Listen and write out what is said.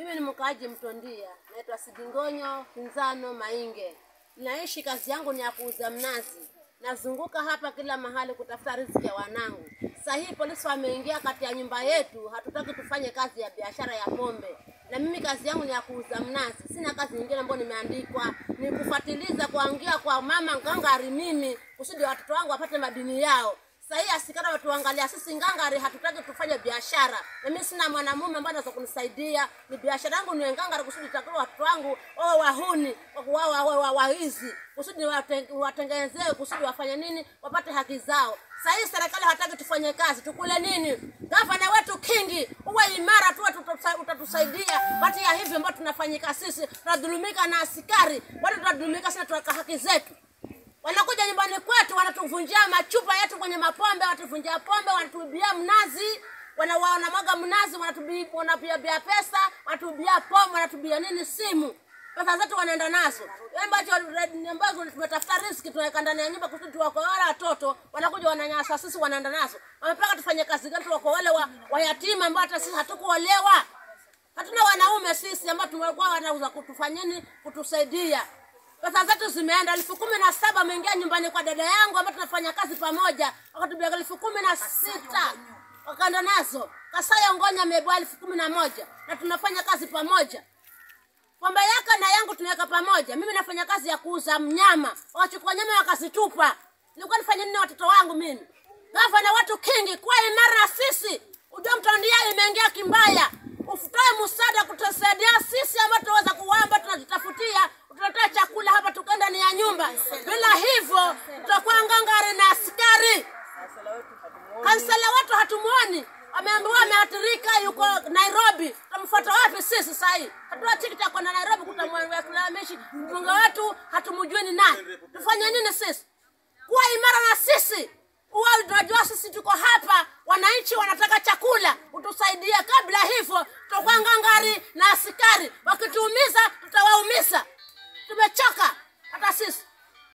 Mimi ni mkaaji Mtondia, naitwa Sidingonyo Kinzano Mainge. Naishi, kazi yangu ni ya kuuza mnazi. Nazunguka hapa kila mahali kutafuta riziki ya wanangu. Sasa hii polisi wameingia kati ya nyumba yetu, hatutaki tufanye kazi ya biashara ya pombe, na mimi kazi yangu ni ya kuuza mnazi. Sina kazi nyingine ambayo nimeandikwa, ni kufuatiliza kuangia kwa mama ngangari mimi, kusudi watoto wangu wapate madini yao. Sasa hii asikara watuangalia sisi ngangari, hatutaki tufanye biashara, na mimi sina mwanamume ambaye anaweza kunisaidia. Ni biashara yangu ni ngangari, kusudi takao watoto wangu wao wahuni wao wao waizi, kusudi wateng- watengenezee, kusudi wafanye nini, wapate haki zao. Sasa hii serikali hataki tufanye kazi, tukule nini? Gavana wetu Kingi, uwe imara tu, tuta- utatusaidia. Bati ya hivi ambao tunafanyika sisi, tunadhulumika na askari, bado tunadhulumika sana, tunataka haki zetu wanakuja nyumbani kwetu wanatuvunjia machupa yetu kwenye mapombe, wanatuvunjia pombe, wanatuibia mnazi, wana wanamwaga mnazi, wanatubi- wanatuibia pesa, wanatubia pombe, wanatubia nini, simu, pesa zetu wanaenda nazo ambacho ambazo tumetafuta riski tunaweka ndani ya nyumba kusudi tuwakoe wale watoto, wanakuja wananyasa sisi, wanaenda nazo. Wamepaka tufanye kazi gani? Tuwako wale wa, wayatima ambao hata sisi hatukuolewa, hatuna wanaume sisi ambao tumekuwa wanauza kutufanyeni kutusaidia pesa zetu zimeenda elfu kumi na saba ameingia nyumbani kwa dada yangu ambayo tunafanya kazi pamoja wakatubia elfu kumi na sita wakaenda nazo kasaya ngonya amebwa elfu kumi na moja na tunafanya kazi pamoja pombe yake na yangu tunaweka pamoja mimi nafanya kazi ya kuuza mnyama wakachukua nyama wakazitupa nilikuwa nifanye nini na watoto wangu mimi gavana watu kingi kwa imara na sisi ujua mtondia imeingia kimbaya ufutoe msaada kutusaidia sisi ambao tunaweza kuwamba tunajitafutia utaletea chakula hapa tukaenda ni ya nyumba bila hivyo tutakuwa ngangari na askari kansela wetu hatumuoni ameambiwa ameathirika yuko nairobi tamfuata wapi sisi sahii hatuna tikiti ya kwenda nairobi kutamwekilamishi mbunge wetu hatumujui ni nani tufanye nini sisi kuwa imara na sisi huwa tunajua sisi tuko hapa wananchi wanataka chakula utusaidie kabla hivyo tutakuwa ngangari na askari wakituumiza tutawaumiza tumechoka hata sisi